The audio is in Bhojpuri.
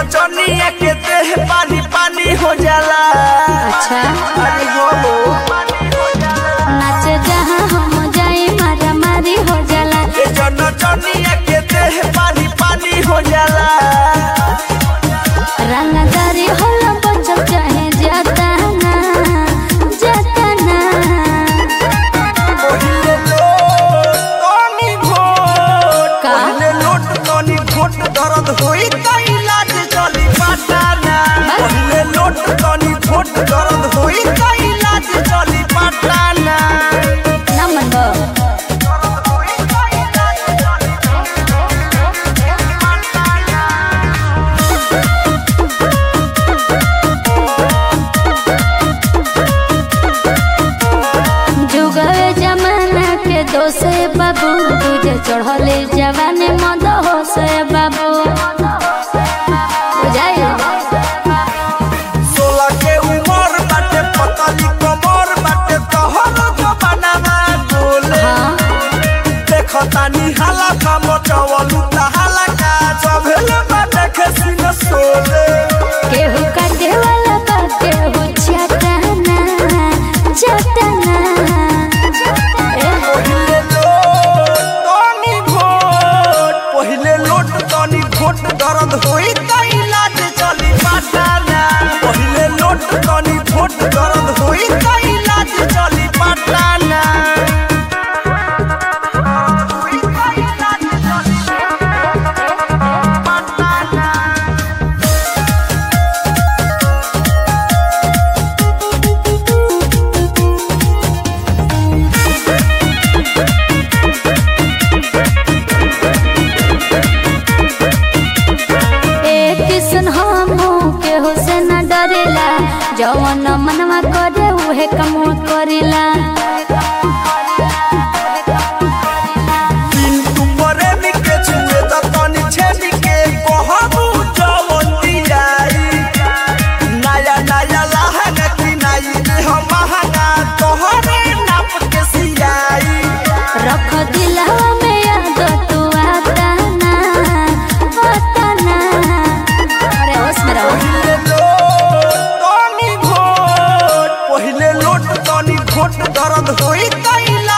नचनिया के देह पानी पानी हो जाला अच्छा अरे बोलो नाच जहाँ हम जाए मारा मारी हो जाला ये जो नचनिया के देह पानी पानी हो जाला रंगदारी होला बचल चाहे जाता ना जाता ना पहिले लोट तनी घोट का? पहिले लोट तनी घोट दर्द होई त इलाज चली पाटाना पहिले लोट तनी घोट दर्द होई त इलाज चली पाटाना ना मन बा दर्द होई त इलाज चली पाटाना जुगवे जमाना के दोसे बाबू तुझे चढ़ले जवाने मद हो से बाबू बुझाई सोलह के उमर बाटे पतली कमर बाटे तोहर जमानामा बोले हाँ देखतानी हाला का मचवलू हाला का चभेले बाटे खसिन सोले केहू काटे वाला बा केहू चटाना चटाना ए, पहिले लोट तनी घोट पहिले लोट तनी घोट दर्द होई त इलाज चली पाटाना पहिले लोट तनी घोट दर्द होई त इलाज चली पाटाना होई त इलाज चली पाटाना ए किसन हमू केहू से न डरेला जवन मनवा करे उहे कमवा करेला पिंटू प्रेमी के छुए त तनी छेदी के कहबू जवन दियाई नया नया लहंगा किनाई दे हम महंगा तोहरे नाप के सियाई रख दिलवा में याद तू आता ना आता ना अरे होश में रहो पहिले लोट तनी घोट पहिले लोट तनी घोट दर्द होई त इलाज